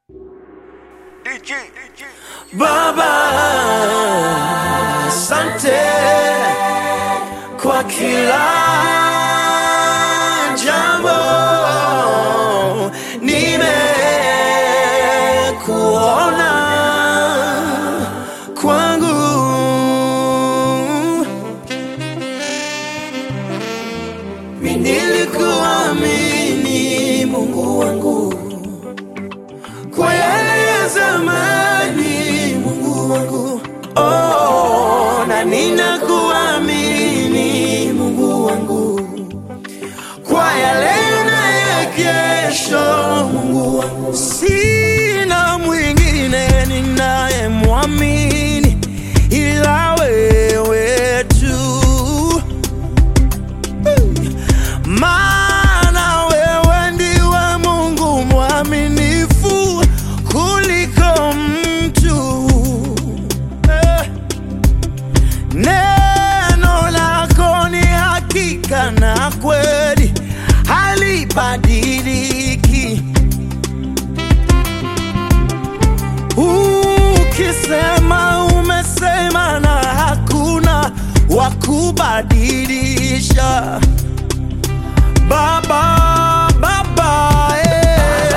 Baba, asante kwa kila jambo, nimekuona kwangu. Nilikuamini Mungu wangu kwa yale ya zamani, Mungu wangu, oh, na ninakuamini Mungu wangu kwa yale na ya kesho, Mungu wangu, sina mwingine ninayemwamini ila wewe tu maana wewe ndiwe Mungu mwaminifu kuliko mtu. Eh, Neno lako ni hakika na kweli, halibadiliki. Ukisema umesema, na hakuna wa kubadilisha. Baba, Baba, eh.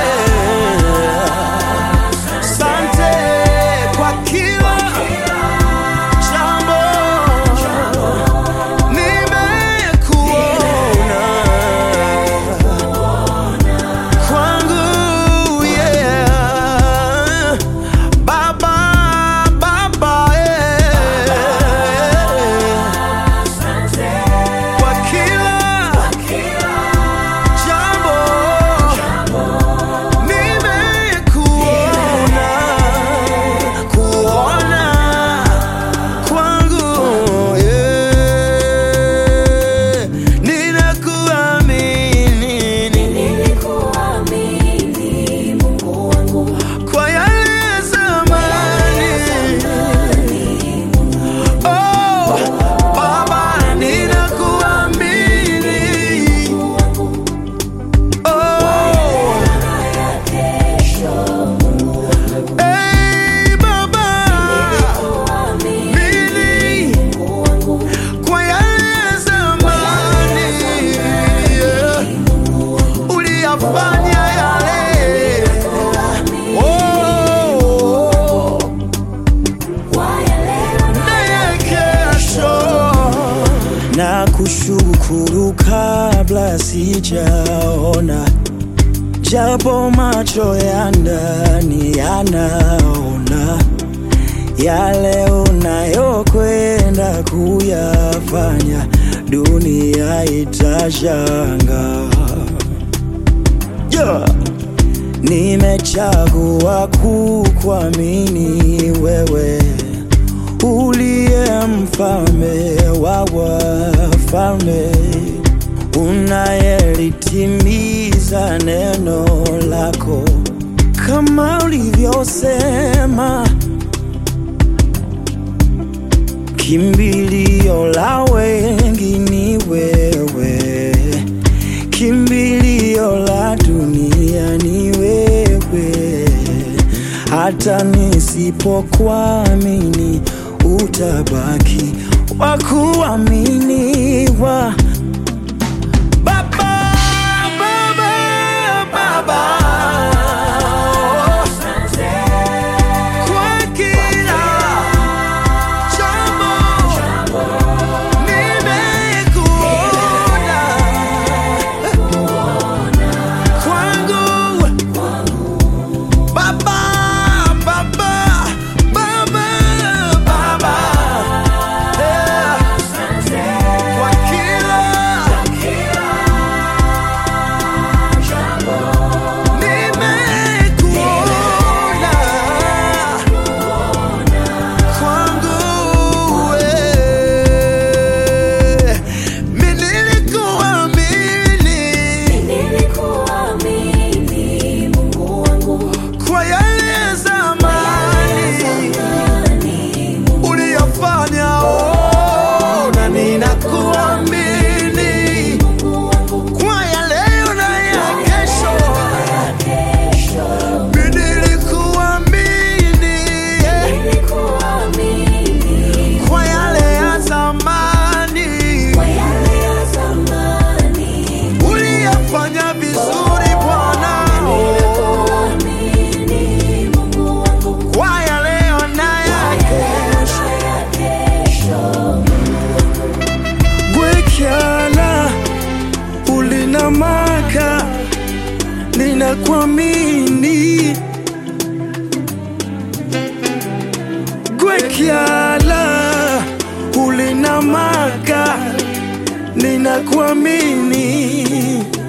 Asante kwa kila jambo, nimekuona kwangu, yeah. Baba, Baba, eh. kwa kila jambo nimekuona kuona kwangu yeah. ninakuamini Nilikuamini Mungu wangu kwa yale ya zamani oh, Baba ninakuamini oh, kesho hey, Baba Nilikuamini mimi Mungu wangu kwa yale ya zamani yeah. uliyafanya yale oh, kwa yale na ya kesho na kushukuru kabla sijaona japo macho ya ndani yanaona yale unayokwenda kuyafanya, dunia itashangaa. Yeah. Nimechagua kukuamini wewe, uliye mfalme wa wafalme, unayelitimiza neno lako kama ulivyosema. Kimbilio la wengi ni wewe, kimbilio la dunia ni wewe. Hata nisipokuamini utabaki wa kuaminiwa. Baba, Baba, Baba, kwa kila jambo nimekuona kwangu Baba, Baba, Baba, Baba, yeah. kwa kila ninakuamini gwekyala ulinamaka ninakuamini